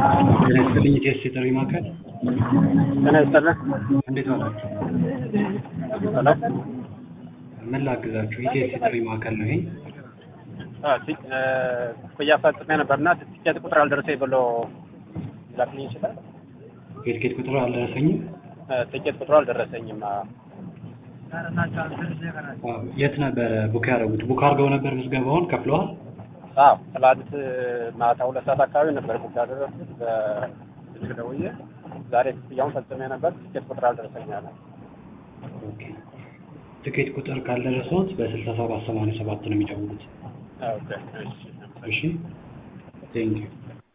ጤና ይስጥልኝ ኢቲኤስ የጥሪ ማዕከል ጤና ይስጥልን። እንዴት ዋላችሁ? ሰላም። ምን ላግዛችሁ? ኢቲኤስ የጥሪ ማዕከል ነው ይሄ። አዎ፣ ቲ- እ፣ ክፍያ ፈጽሜ ነበርና ትኬት ቁጥር አልደረሰኝ ብሎ ላክልኝ ይችላል? የትኬት ቁጥሩ አልደረሰኝም። እ፣ ትኬት ቁጥሩ አልደረሰኝም። አዎ። አዎ፣ የት ነበረ ቡክ ያደረጉት? ቡክ አድርገው ነበር ምዝገባውን ከፍለዋል? አዎ፣ ትላንት ማታ ሁለት ሰዓት አካባቢ ነበር ቡክ ያደረኩት በስልክ ደውዬ። ዛሬ ክፍያውን ፈጽሜ ነበር፣ ትኬት ቁጥር አልደረሰኝ አለ። ኦኬ። ትኬት ቁጥር ካልደረሰዎት በስልሳ ሰባት ሰማንያ ሰባት ነው የሚደውሉት። ኦኬ፣ እሺ። እሺ ቴንኪው